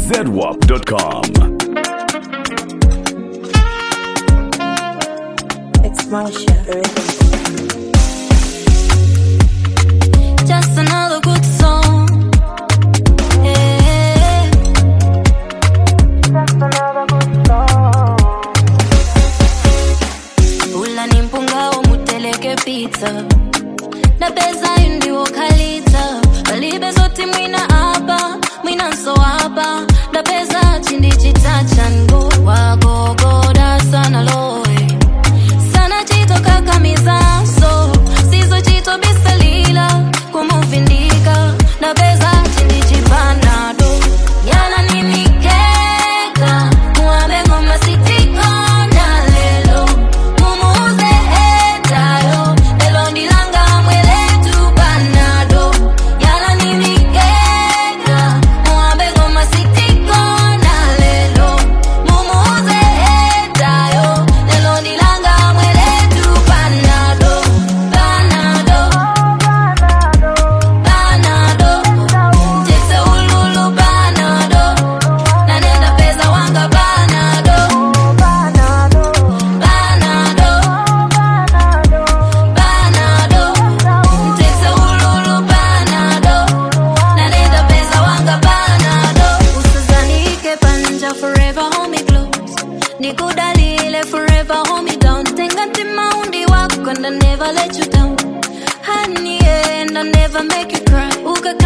zedwap.com. It's Marsha, the rhythm. Just another good song. Yeah. Ula ni mpungao muteleke pizza na pesa ndiwo khalitsa palibe zoti mwina apa mwina nso apa na pesa chindi chitachango wagogoda sana loe sana chito kakamizaso sizo chito bisalila kumuvindika na pesa chindi chipanado yala ni mikeka muambe ngoma sitikona lelo mumuze etayo lelo ndilanga mweletu panado yala ni mikeka muambe ngoma sitikona lelo mumuze etayo lelo ndilanga mweletu panado panado panado tese ululu panado nanenda pesa wanga panado panado panado tese ululu panado nanenda pesa wanga panado usizanike panja forever homie close nikudalile forever homie down tenga timaundi wako and I never let you down honey and I never make you cry uka